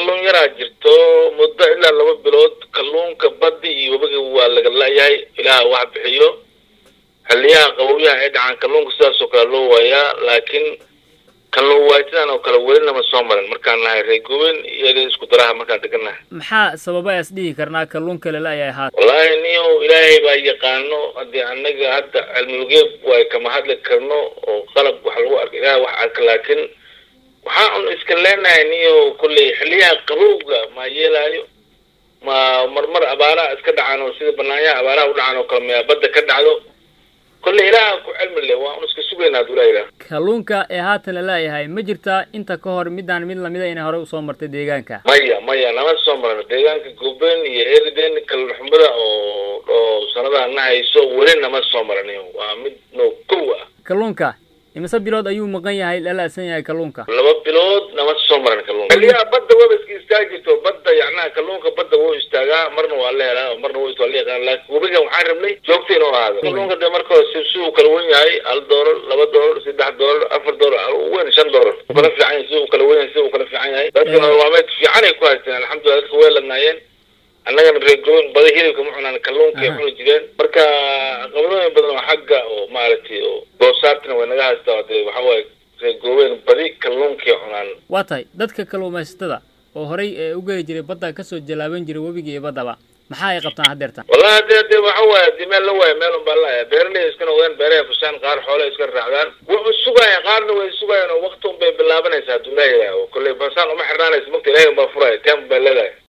kalluun yaraa jirto muddo ilaa laba bilood kalluunka baddi iyo webiga waa laga la-yahay ilaah wax bixiyo xiliyaha qabowyaha ay dhacaan kalluunka sidaas oo kale loo waayaa laakiin kalluun waaytadan oo kale weli nama soo marin markaan nahay reegowen iyaga isku daraha markaan degannahay maxaa sababa as dhihi karnaa kalluunka lala-yahay haat wallaahi niyo ilaahay baa yaqaano haddii anaga hadda cilmigeeb way kama hadli karno oo qalab wax lagu arka ilaah wax arka laakiin waxaa un iska leenahay niyo kolley xiliyaha qabowga ma yeelaayo ma marmar abaaraha iska dhacaan oo sida banaanyaha abaaraha u dhacaan oo kale maya badda ka dhacdo kolley ilaaha ku cilmi le waa un iska sugaynaa haduu ilaha ilaah kalluunka ee haatan lala-yahay ma jirtaa inta ka hor midaan mid lamida inay horey usoo martay deegaanka maya maya nama soo marno deegaanka goben iyo eriden kalluxumada oo oo sanadaha na hayso weli nama soo maraniyo waa mid no kow ah kalluunka imise bilood ayuu maqan yahay lala-san yahay kalluunka laba bilood nama soo maran kalluunka xiliyaha badda waba iska istaagi jirto badda yacnaha kalluunka badda wuu istaagaa marna waa la helaa marna wuu waa la yaqaan laakiin webigan waxaan rabnay joogta inuu ahaado kalluunka dee marka hore si si uu kala wen yahay hal doolar laba doolar saddex doolar afar doolar weyn shan doolar u kala fiican yahay si uu kala wen yahay si uu kala fiican yahay dadkana waameed fiican ay ku haysteen alxamdulillah dadka way ladnaayeen annagana reegoon bada hilibka ma cunaan kalluunkay cuni jireen marka qabadooyin badan oo xagga oo maaragtay oo goosaartina way naga haystaa dee waxa waaye reegoobeen badi kalluunkay cunaan waa tahay dadka kalluumaysatada oo horey ee u geli jiray badda kasoo jalaaban jiray webiga iyo baddaba maxaa ay qabtaan haddeertan wallahi hadee dee waxa waaye hadii meel la waayo meel un baa laaya beeraley iska noqdeen beerahay fushaan qaar xoole iska raacdaan wuxuu sugaya qaarna way sugayaan oo wakti un bay bilaabanaysaa hadduu ilaah yidhaaho kolley fasaan uma xirnaanaysa magta ilahay un baa furaya teem bay leedahay